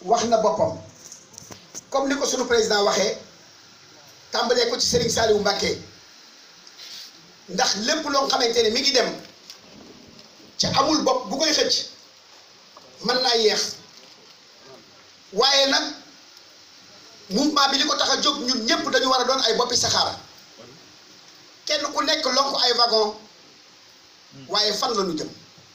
wax na boppam comme ni ko sunu président waxee tàmbalee ko ci Serigne Saliou Mbacké ndax lépp loo xamante ne mi ngi dem ca amul bopp bu koy xëcc mën naa yéex waaye nag mouvement bi li ko tax a jóg ñun ñëpp dañu war a doon ay boppi saxaar kenn ku nekk lonk ay wagon waaye fan la ñu jëm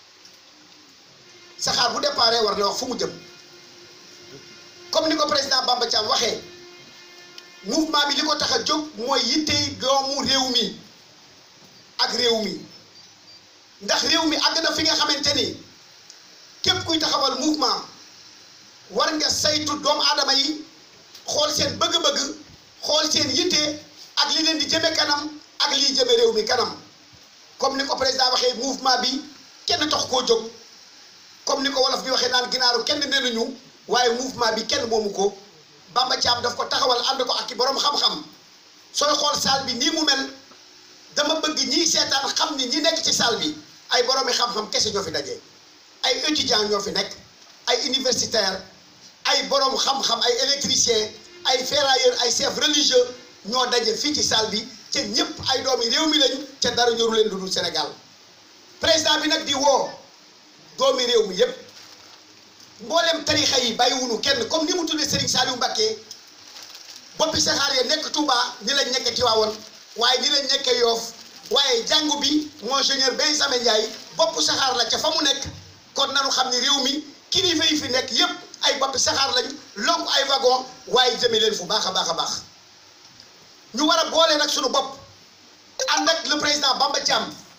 saxaar bu déparé war na wax fu mu jëm comme ni ko président Bamba Thiam waxee mouvement bi li ko tax a jóg mooy yittey doomu réew mi ak réew mi ndax réew mi àgg na fi nga xamante ni képp kuy taxawal mouvement war nga saytu doomu aadama yi xool seen bëgg-bëgg xool seen yitte ak li leen di jëme kanam ak liy jëme réew mi kanam comme ni ko président waxee mouvement bi kenn tax koo jóg comme ni ko wolof bi waxee naan ginaaru kenn nee nañu waaye mouvement bi kenn moomu ko Bamba Thiam daf ko taxawal ànd ko ak ki boroom xam-xam sooy xool salle bi nii mu mel dama bëgg ñiy seetaan xam ni ñi nekk ci salle bi ay boroomi xam-xam kese ñoo fi daje ay étudiants ñoo fi nekk ay universitaires ay boroom xam-xam ay électriciens ay ferrailleurs ay chefs religieux ñoo daje fii ci salle bi te ñëpp ay doomi réew mi lañu te dara ñoru leen lu dul Sénégal président bi nag di woo doomi réew mi yépp mboolem tarixa yi bàyyiwunu kenn comme ni mu tuddee Serigne Saliou Mbacké boppi saxaar ya nekk Touba ni lañ nekkee Tivaouane waaye ni lañ nekkee Yoff waaye jàngu bi monseigneur Benjamin Ndiaye bopp saxaar la ca fa mu nekk kon nanu xam ni réew mi kilifa yi fi nekk yépp ay boppi saxaar lañ lonk ay wagon waaye jëme leen fu baax a baax a baax ñu war a boole nag suñu bopp ànd ak le président Bamba Thiam